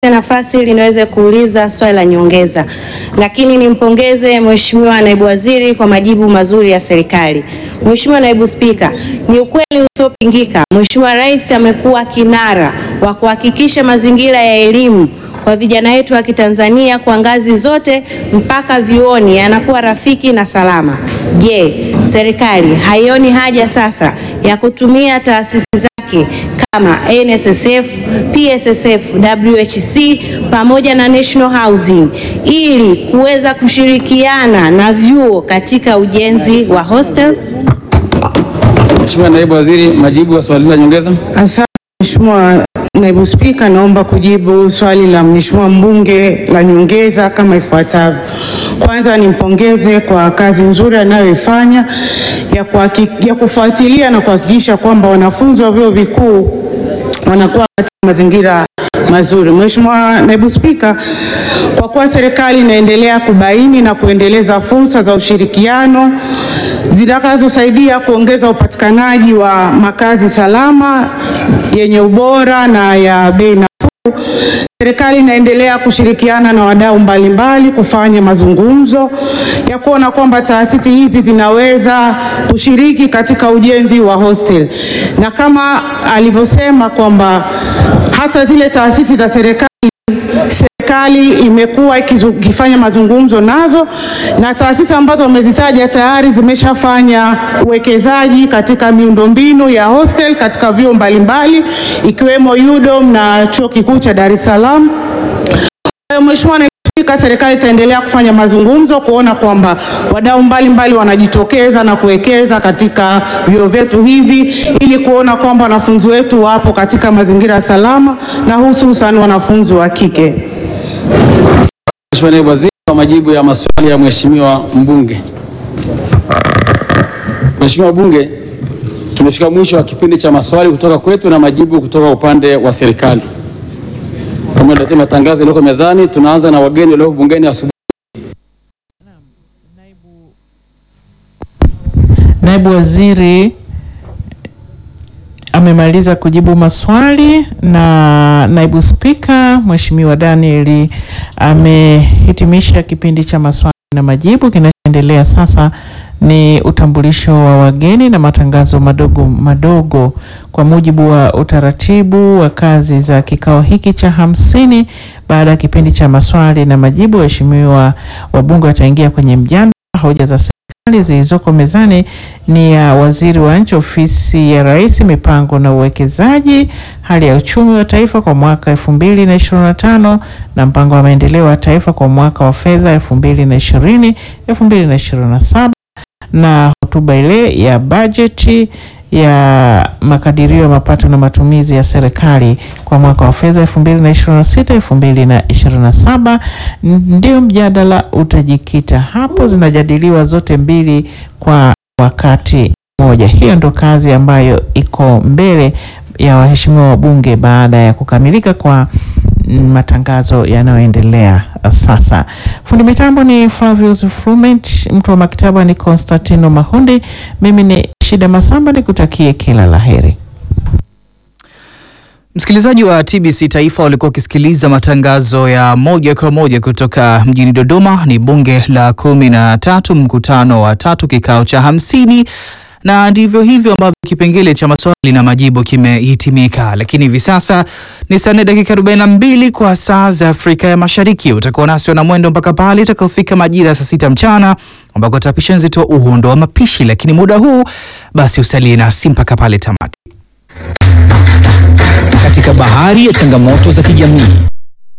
nafasi ili niweze kuuliza swali la nyongeza, lakini nimpongeze Mheshimiwa Naibu Waziri kwa majibu mazuri ya serikali. Mheshimiwa Naibu Spika, ni ukweli usiopingika, Mheshimiwa Rais amekuwa kinara wa kuhakikisha mazingira ya elimu kwa vijana wetu wa Kitanzania kwa ngazi zote mpaka vyuoni yanakuwa rafiki na salama. Je, serikali haioni haja sasa ya kutumia taasisi zake kama NSSF, PSSF, WHC pamoja na National Housing ili kuweza kushirikiana na vyuo katika ujenzi wa hostel? Mheshimiwa Naibu Waziri, majibu ya swali la nyongeza. Asante Mheshimiwa Naibu Spika, naomba kujibu swali la Mheshimiwa mbunge la nyongeza kama ifuatavyo. Kwanza nimpongeze kwa kazi nzuri anayoifanya ya, kuhaki- ya kufuatilia na kuhakikisha kwamba wanafunzi wa vyuo vikuu wanakuwa katika mazingira mazuri. Mheshimiwa Naibu Spika, kwa kuwa serikali inaendelea kubaini na kuendeleza fursa za ushirikiano zitakazosaidia kuongeza upatikanaji wa makazi salama yenye ubora na ya bei nafuu, serikali inaendelea kushirikiana na wadau mbalimbali kufanya mazungumzo ya kuona kwamba taasisi hizi zinaweza kushiriki katika ujenzi wa hostel, na kama alivyosema kwamba hata zile taasisi za serikali serikali imekuwa ikizu- ikifanya mazungumzo nazo na taasisi ambazo wamezitaja tayari zimeshafanya uwekezaji katika miundombinu ya hostel katika vyuo mbalimbali ikiwemo UDOM na Chuo Kikuu cha Dar es Salaam. Kwa hiyo Mheshimiwa Naibu Spika, serikali itaendelea kufanya mazungumzo kuona kwamba wadau mbalimbali wanajitokeza na kuwekeza katika vyuo vyetu hivi ili kuona kwamba wanafunzi wetu wapo katika mazingira salama na hususan wanafunzi wa kike. Mheshimiwa Naibu Waziri, kwa majibu ya maswali ya Mheshimiwa mbunge. Mheshimiwa Bunge, tumefika mwisho wa kipindi cha maswali kutoka kwetu na majibu kutoka upande wa serikali. Kama ndio matangazo yaliyoko mezani, tunaanza na wageni walioko bungeni asubuhi. Naibu Waziri amemaliza kujibu maswali na Naibu Spika Mheshimiwa Daniel amehitimisha kipindi cha maswali na majibu. Kinachoendelea sasa ni utambulisho wa wageni na matangazo madogo madogo kwa mujibu wa utaratibu wa kazi za kikao hiki cha hamsini. Baada ya kipindi cha maswali na majibu, waheshimiwa wabunge wataingia kwenye mjadala. Hoja za serikali zilizoko mezani ni ya waziri wa nchi ofisi ya Rais, mipango na uwekezaji, hali ya uchumi wa taifa kwa mwaka 2025 na mpango wa maendeleo wa taifa kwa mwaka wa fedha 2020 2027 na hotuba ile ya bajeti ya makadirio ya mapato na matumizi ya serikali kwa mwaka wa fedha 2026 2027. Ndio mjadala utajikita hapo, zinajadiliwa zote mbili kwa wakati mmoja. Hiyo ndo kazi ambayo iko mbele ya waheshimiwa wabunge baada ya kukamilika kwa mm, matangazo yanayoendelea sasa. Fundi mitambo ni Flavius Frument, mtu wa maktaba ni Constantino Mahundi, mimi ni Shida Masamba, nikutakie kila laheri. Msikilizaji wa TBC Taifa walikuwa wakisikiliza matangazo ya moja kwa moja kutoka mjini Dodoma. Ni bunge la kumi na tatu, mkutano wa tatu, kikao cha hamsini na ndivyo hivyo ambavyo kipengele cha maswali na majibu kimehitimika. Lakini hivi sasa ni saa nne dakika 42 kwa saa za Afrika ya Mashariki. Utakuwa nasi na mwendo mpaka pale itakapofika majira ya saa sita mchana ambako tapisha nzito uhondo wa mapishi, lakini muda huu basi usalie nasi mpaka pale tamati. Katika bahari ya changamoto za kijamii